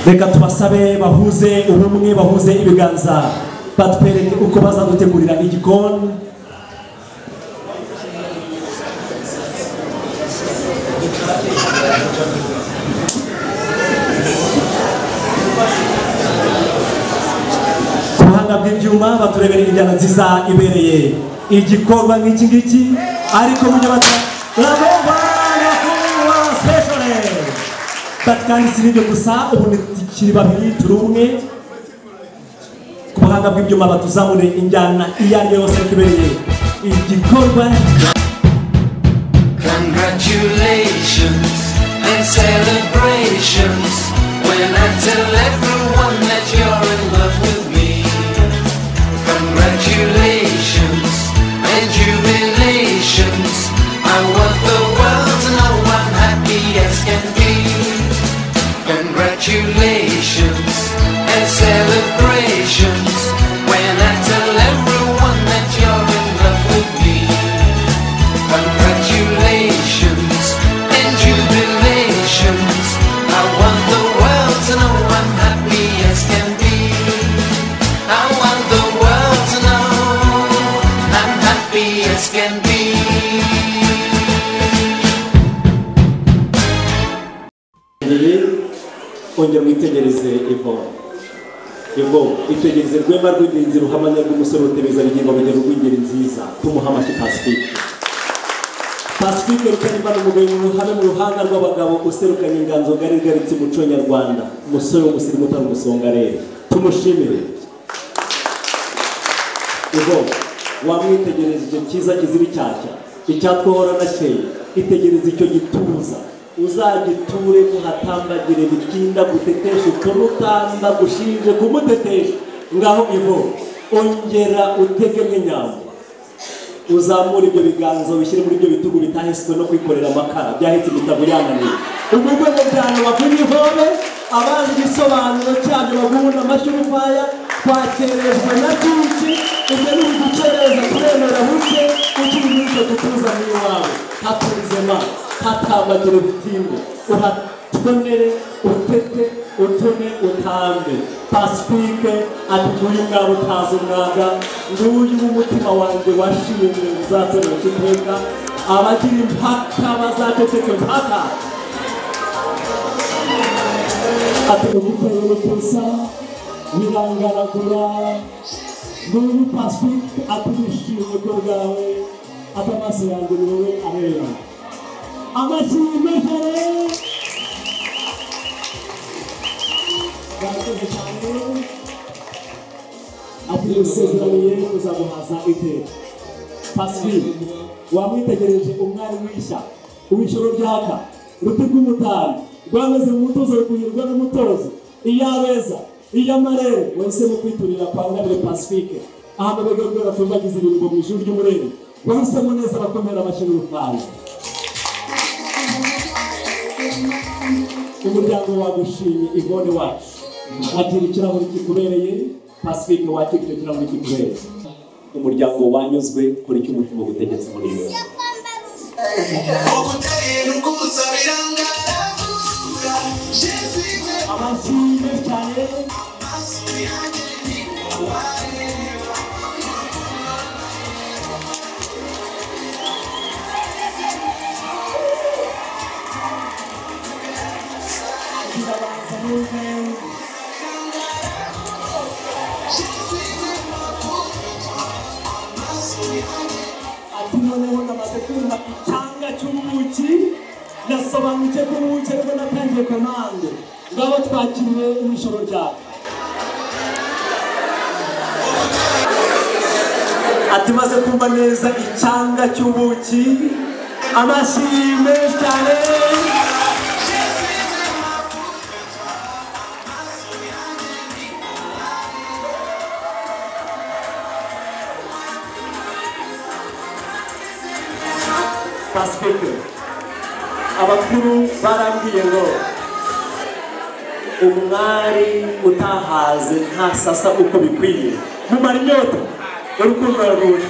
reka tubasabe bahuze ubumwe bahuze ibiganza batwereke uko bazadutegurira igikoni ku buhanga bw'ibyuma baturebera injyana nziza ibereye igikorwa nk'iki ngiki ariko mujye bata labomba nyakubahwa sipeshore kandi si n'ibyo gusa ubu ntikiri babiri turi umwe ku buhanga bw'ibyuma batuzamure injyana iyo ari yo yose tubereye igikorwa Congratulations and celebrations when I tell everyone that you're in love with me. Congratulations and jubilations. I want the world to know I'm happy as can be. Congratulations and celebrations when I tell everyone that you're in love with me. Congratulations and jubilations. I want the world to know I'm happy as can be. I want the world to know I'm happy as can be. ongera witegereze ivomo ivomo itegereze rwema rw'indinzi ruhamanya rw'umusore rutebeza rugingo rugero rw'ingeri nziza tumuha amashyi pasifike pasifike rutaremba ni umugabo ruhame mu ruhanga rw'abagabo userukanye inganzo ngari igaritse umuco nyarwanda umusore w'umusirimu utari umusonga rero tumushimire ivomo wamwitegereza icyo cyiza kizira icyashya icyatwohora na cyeye itegereze icyo gituza uzagiture muhatambagire bitinda gutetesha uturutanda gushinje kumutetesha ngaho ivo ongera utege nk'inyambo uzamure ibyo biganza ubishyire muri ibyo bitugu bitahetswe no kwikorera amakara byahetse ibitabo yananiye urwo rwego cyane bakuri ivome abazi igisobanuro cyabyo bagubuna amashyi urufaya twakerejwe na byinshi ibyo ni ugucereza kuremera buke utubinyuze gutuzanira iwawe haturizema hatambagire bitinde uratonere utete utume utambe pasifike ati uyu mwaba utazi umwaga nguyu w'umutima wanjye washimye uzatorera iteka abagira impaka bazaceceke impaka ati umuteye urukusa birangaragura nguyu pasifike ati wishimye ko bwawe ati amaso yanjye ni wowe areba amashyi y'imvejere barakoze cyane ati usezeraniye kuzamuhaza iteka pasifike wamwitegereje umwari w'ishya uw'ijoro ryaka ruti rw'umutari rwameze mu mutozo rukuhirwa n'umutozo iyabeza iyamarere wahisemo kwiturira kwa ngabire pasifike ahantu bega rwera tumbagize ibirungo mu ijuru ry'umurere wahisemo neza abakomera abashyira urufaya umuryango wagushimye igone wacu wakira ikirahuri kikubereye pasifike wakira icyo kirahuri kikubereye umuryango wanyuzwe kuri icyo umutima ugutegetse muri iyo amashyi menshi cyane kirabanza neza ati noneho namaze kumva icyanga cy'ubuki nasobanukiwe ko ubuki ariko natangiye komande ngabo twakiriwe n'ijoro ryawe ati maze kumva neza icyanga cy'ubuki amashyi menshi cyane pasifike abakuru barambwiye ngo umwari utahaze ntasasa uko bikwiye mumara inyota urukundo rwuje